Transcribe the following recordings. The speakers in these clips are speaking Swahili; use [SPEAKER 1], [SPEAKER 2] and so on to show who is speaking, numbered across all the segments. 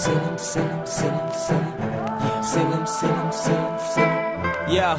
[SPEAKER 1] Selim, Selim, Selim, Selim. Selim, Selim, Selim, Selim. Yeah.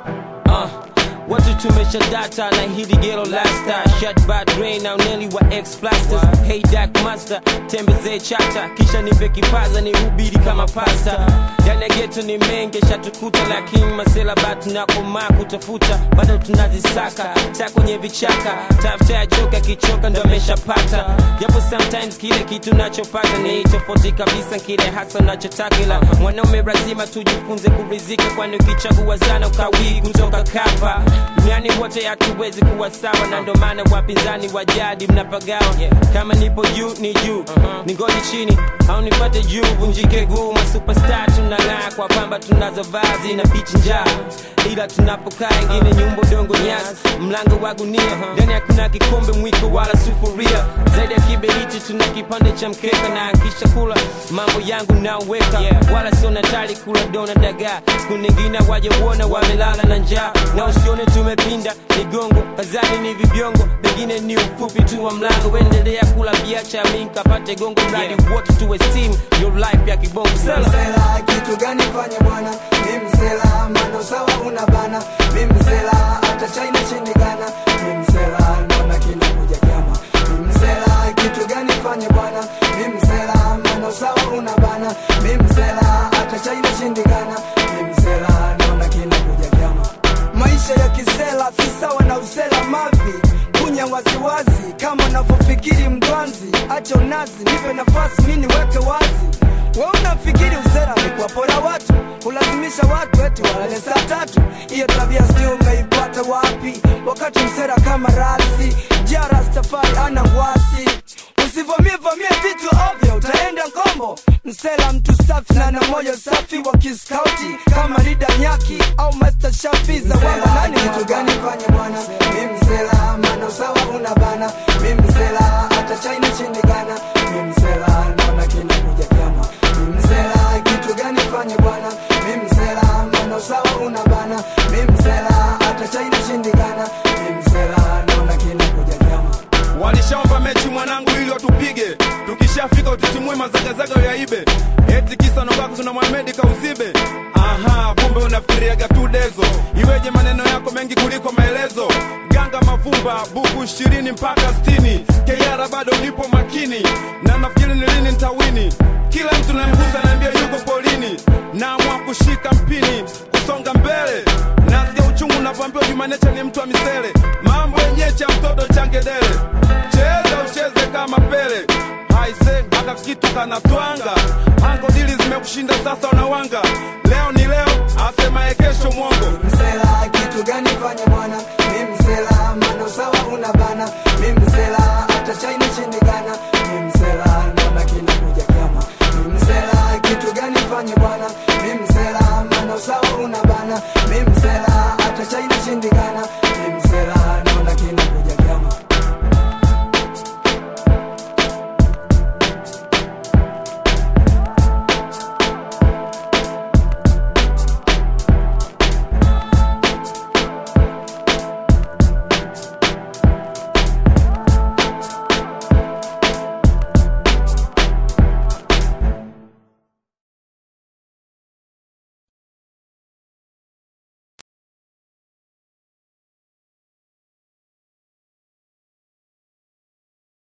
[SPEAKER 1] Uh. Watu tumesha data na hili gero lasta Shut bad brain au neli wa ex plasters Hey dark master, tembezee chata Kisha nipe kipaza ni hubiri kama pasta Ndani ya geto ni menge shatukuta Lakini masela batu na komaa kutafuta Bado tunazisaka, ta kwenye vichaka Tafuta ya joka kichoka ndo ameshapata Japo sometimes kile kitu nachopata Ni tofauti kabisa kile hasa nachotaka Ila mwanaume lazima tujifunze kurizika Kwani ukichagua sana ukawii kutoka kapa duniani wote hatuwezi kuwa sawa na ndo maana wapinzani wa jadi mnapagawa kama nipo juu ni juu ningoji chini au nipate juu vunjike guu masuperstar tunang'aa kwa pamba tunazo vazi na pichi njaa ila tunapokaa ingine nyumba dongo nyasi mlango wa gunia ndani hakuna kikombe mwiko wala sufuria zaidi ya kiberiti tuna kipande cha mkeka na kisha kula mambo yangu naoweka wala sio natali kula dona dagaa siku nyingine waje uona wamelala na njaa na usione tumepinda migongo kazani ni vibiongo pengine ni ufupi tu wa mlango endelea kula biacha mi nkapate gongo mradi wote tuwe steam your life ya kibongo sela
[SPEAKER 2] msela kitu gani fanye bwana mi msela mano sawa una bana mi msela hata china shindikana mi msela naona kinakuja kyama mi msela kitu gani fanye bwana mi msela mano sawa una bana mi msela hata china shindikana mi msela naona kinakuja kyama maisha ya kisela si sawa na usela mavi kunya waziwazi kama unavyofikiri mgwanzi acha unazi nipe nafasi mi niweke wazi we unafikiri usera ni kuwapora watu kulazimisha watu eti walale saa tatu hiyo tabia sijui umeipata wapi wakati msera kama rasi jarastafari ana wasi usivamie vamie vitu ovyo utaenda ngombo msela mtu safi na na moyo safi wa kiskauti kama rida nyaki au master shafi za wamba nani kitu gani fanye bwana mi msela mano sawa una bana mi msela hata china shindikana mi msela naona kinakuja kyama mi msela kitu gani fanye bwana mi msela mano sawa una bana mi msela hata china shindikana mi msela naona kinakuja kyama
[SPEAKER 3] walishaomba mechi mwanangu ili watupige tukishafika utitimue mazagazaga yaibe eti kisa nobako tuna mwamedi kauzibe aha kumbe unafikiriaga tu dezo iweje maneno yako mengi kuliko maelezo ganga mavumba buku ishirini mpaka stini keyara bado nipo makini na nafikiri ni lini ntawini kila mtu namgusa naambia yuko polini naamua kushika mpini kusonga mbele nasikia uchungu unavyoambiwa jumanecha ni mtu wa misele mambo yenye cha mtoto changedele cheza ucheze kama pele haise aka kitu kanatwanga ango dili zimekushinda sasa unawanga leo ni leo asemaye kesho mwongo
[SPEAKER 2] msela kitu gani fanye bwana